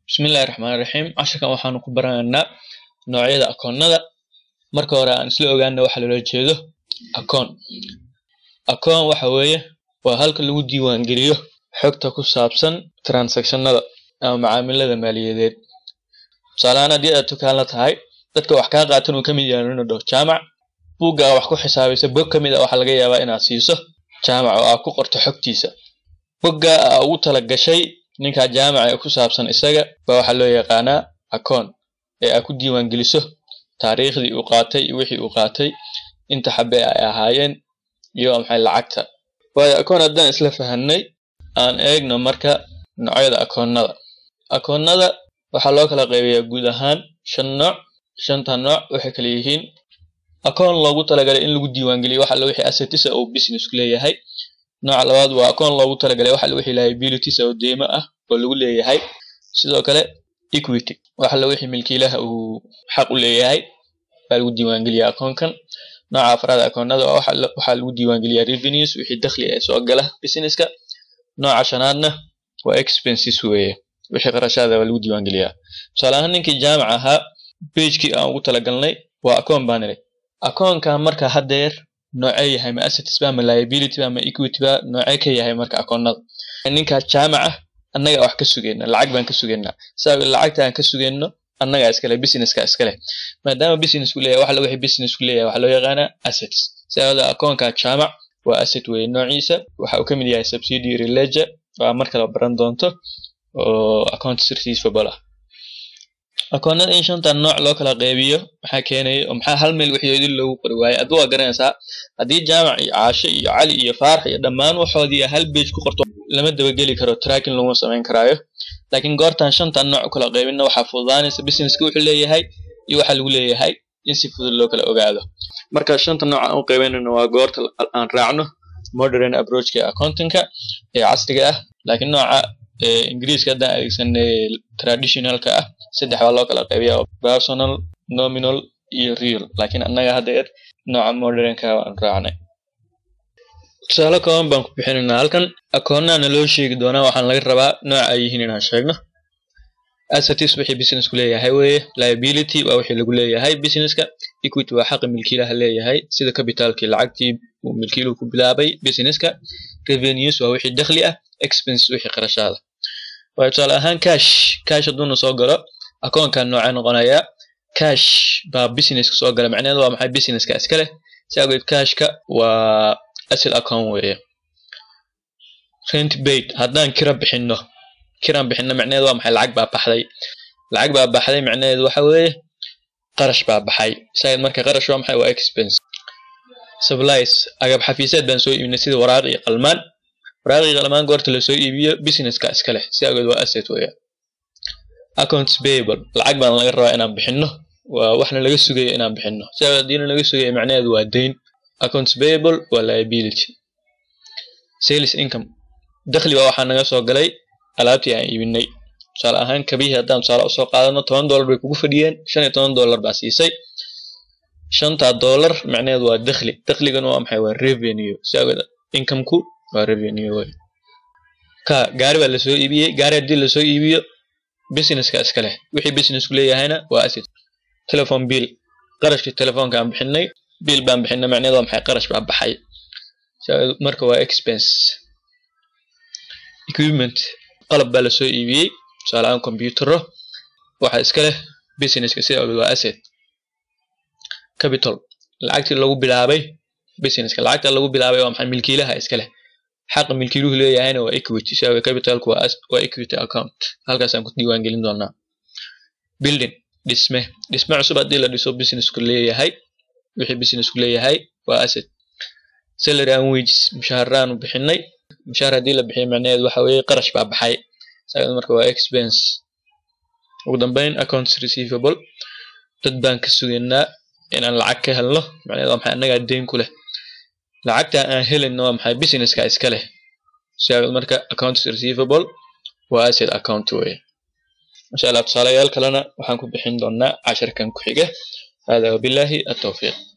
Bismillahi Raxmaani Raxiim. Casharkan waxaanu ku baranaynaa noocyada akoonnada. Marka hore aan isla ogaano waxa loola jeedo akoon. Akoon waxa weeye waa halka lagu diiwaan geliyo xogta ku saabsan transactionada ama macaamilada maaliyadeed. Tusaale ahaan haddii aad dukaan la tahay dadka wax kaa qaatan uu ka mid yahay inuu dhaho jaamac buugga aad wax ku xisaabaysa bog ka mid ah waxaa laga yaabaa inaad siiso jaamac oo aad ku qorto xogtiisa. Bogga aad ugu tala gashay ninka jaamaca ee ku saabsan isaga baa waxaa loo yaqaanaa akoon ee aad ku diiwaan geliso taariikhdii uu qaatay iyo wixii uu qaatay inta xabe ay ahaayeen iyo maxay lacagta. Waayo akoon haddaan isla fahanay aan eegno marka noocyada akoonnada. Akoonnada waxaa loo kala qaybiyaa guud ahaan shan nooc. Shanta nooc waxay kala yihiin akoon loogu talagalay in lagu diiwaan geliyo wax alla wixii assets ah oo business ku leeyahay. Nooca labaad waa akoon loogu talagalay wax alla wixii liabilities oo deymo ah oo lagu leeyahay. Sidoo kale equity wax alla wixii milkiilaha uu xaq u leeyahay baa lagu diiwaan geliyaa akoonkan. Nooca afraad akoonnada waa waxaa lagu diiwaan geliyaa revenues wixii dakhli ee soo gala businesska. Nooca shanaadna waa expenses weeye wixii qarashaad ah baa lagu diiwaan geliyaa. Tusaale ahaan ninkii jaamac ahaa page-kii aan ugu talagalnay waa akoon baan niri. Akoonkan marka haddeer noocee yahay ma assets ba ma liability ba ma equity ba noocee ka yahay marka akoonnada. Ninka jaamac ah annaga wax ka sugeynaa lacag baan ka sugeynaa sabab lacagta aan ka sugeyno annaga iskale businesska iskale maadaama business ku leeyahay wax alla wixii business ku leeyahay waxaa loo yaqaanaa assets sababta akoonka jaamac waa asset weeye noociisa waxa uu ka mid yahay subsidiary ledger waa mar kale baran doonto oo accounts receivable ah akoonnada in shantan nooc loo kala qaybiyo maxaa keenaya oo maxaa hal meel waxyoodii loogu qori waayay aduu waa garanaysaa haddii jaamac iyo caashe iyo cali iyo faarax iyo dhammaan waxoodii hal page ku qorto lama dabageli karo tracking laguma samayn karaayo laakiin goortan shantan nooc u kala qaybina waxaa fududaanaysa businesska wuxuu leeyahay iyo waxa lagu leeyahay in si fudud loo kala ogaado marka shanta nooc aan u qaybaynayno waa goorta aan raacno modern approachka accountingka ee casriga ah laakiin nooca ingiriiska haddaan adeegsanay traditionalka ah saddex baa loo kala qaybiyaa personal nominal iyo real laakiin annaga haddeer nooca modernka aan raacnay tusaale kooban baan ku bixinaynaa halkan akoonnahana loo sheegi doonaa waxaan laga rabaa nooca ay yihiin inaan sheegno assets wixii business ku leeyahay weeye liability waa wixii lagu leeyahay businesska equity waa xaqa milkiilaha leeyahay sida capitalkii lacagtii uu milkiiluhu ku bilaabay businesska revenues waa wixii dakhli ah expenses wixii qarashaada waayo tusaale ahaan cash cash hadduuna soo galo akoonkan noocee noqonayaa cash baa businesska soo gala macnaheedu waa maxay businesska iska leh si awgeed cashka waa asset account weeye rent paid haddaan kira bixinno kiraan bixinno macnaheedu waa maxay lacag baa baxday lacag baa baxday macnaheedu waxa weeye qarash baa baxay isaga marka qarash waa maxay waa expense supplies agab xafiiseed baan soo iibinay sida waraaq iyo qalmaan waraaq iyo qalmaan goorta lasoo iibiyo businesska iska leh si awgeed waa asset weeye accounts payable lacag baan laga rabaa inaan bixinno waa waxna laga sugayo inaan bixinno si awgeed haddiina laga sugayo macnaheedu waa deyn accounts payable waa liability sales income dakhli baa waxaa naga soo galay alaabtii aan iibinay tusaale ahaan kabihii haddaan tusaale usoo qaadano toban dollar bay kugu fadhiyeen shan iyo toban dollar baa siisay shanta dollar macnaheedu waa dakhli dakhligana waa maxay waa revenue si awgeed incomeku waa revenue wey ka gaari baa lasoo iibiyey gaari haddii lasoo iibiyo businesska iska leh wixii businessku leeyahayna waa asset telephone bill qarashkii telefoonka aan bixinay bill baan bixinay macnaheedu waa maxay qarash baa baxay marka waa expense equipment qalab baa lasoo iibiyey tusaale ahaan computero waxa iska leh businesska sida awgeed waa asset capital lacagtii lagu bilaabay businesska lacagta lagu bilaabay waa maxay milkiilaha iska leh xaqa milkiiluhu leeyahayna waa equity si awgeed capitalku waa waa equity account halkaasaan ku diiwaan gelin doonaa building dhisme dhisme cusub haddii la dhiso businessku leeyahay wixii businessku leeyahay waa asset salary and wages mushaharaan u bixinay mushaar haddii la bixiyo macnaheedu waxa weeye qarash baa baxay saga marka waa expense ugu dambeyn accounts receivable dad baan ka sugaynaa inaan lacag ka helno macnaheedu waa maxay annagaa deyn ku leh lacagta aan helayno waa maxay businesska iska leh saga marka accounts receivable waa asset account weeye insha allah tusaalayaal kalena waxaan ku bixin doonaa casharkan ku xiga hada wabillahi atawfiiq